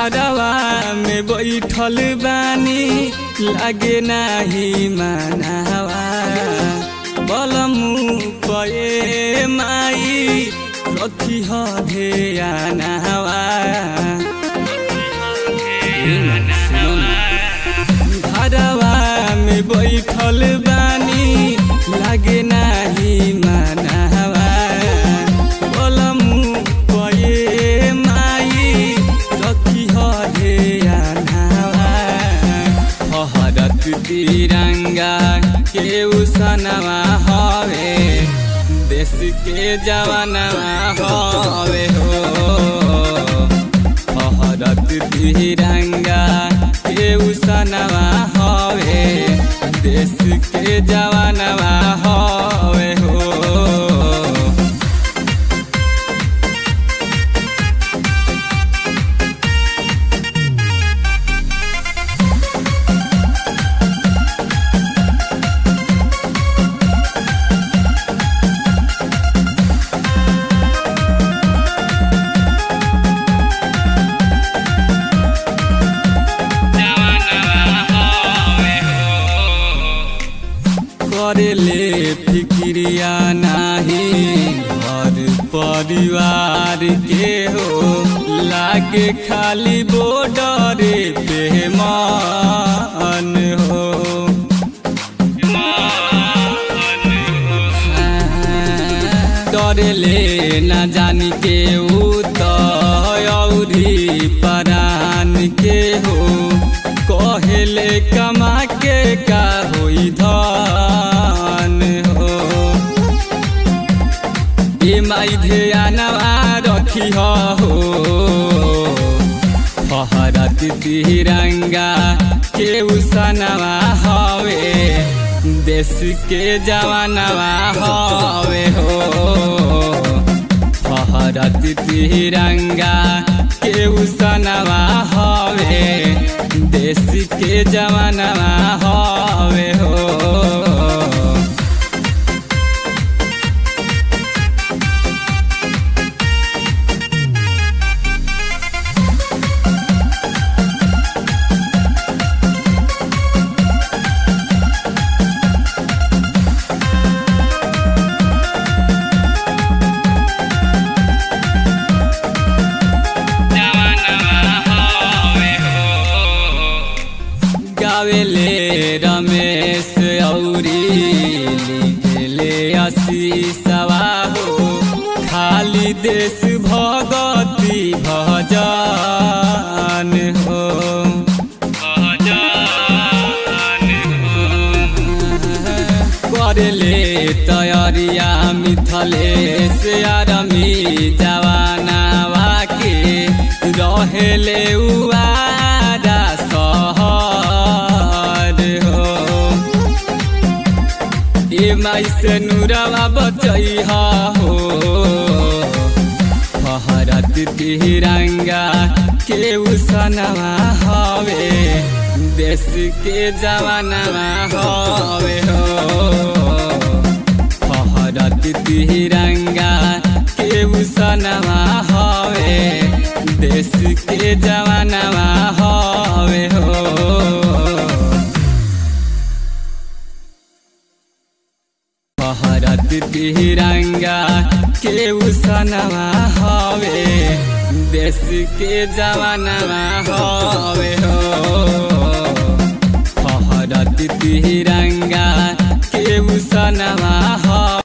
घरवा में बैठल बानी लागे नाही मानावा बलमु पए माई रखी ध्यानावा घरवा में बैठल बानी लागे नाही मानावा बलमु पए माई रखी ध्यानावा हरत तिरंगा के उसनवा हवे देश के जवानवा हवे हो हरत तिरंगा के उसनवा हवे देश के जवानवा हवे हो करेले फिक्रिया नाही घर परिवार के हो लागे खाली बॉर्डरे पे मन हो डरेले न जानी के ऊ तो औरी परान के हो कहेले कमा के का होई धन हो ए माई ध्यानवा रखी हो फहरत तिरंगा के उसनवा हवे देश के जवानवा हवे हो फहरत तिरंगा के उसनवा हवे देश के जवानवा हवे हो गावेले रमेश औरी लिखेले आशीषवा हो खाली देश भगती भजन हो करले तैयारिया मिथलेश आरमी जवानावा के रहेले उआरा सहर हो ए माई से नूरवा बचई हो फहरत तिरंगा के उसनवा हवे देश के जवानवा हवे हो फहरत तिरंगा के उसनवा हवे देश के जवानवा हवे हो भारत तिरंगा के उसनवा हवे देश के जवानवा हवे हो भारत तिरंगा के उसनवा हवे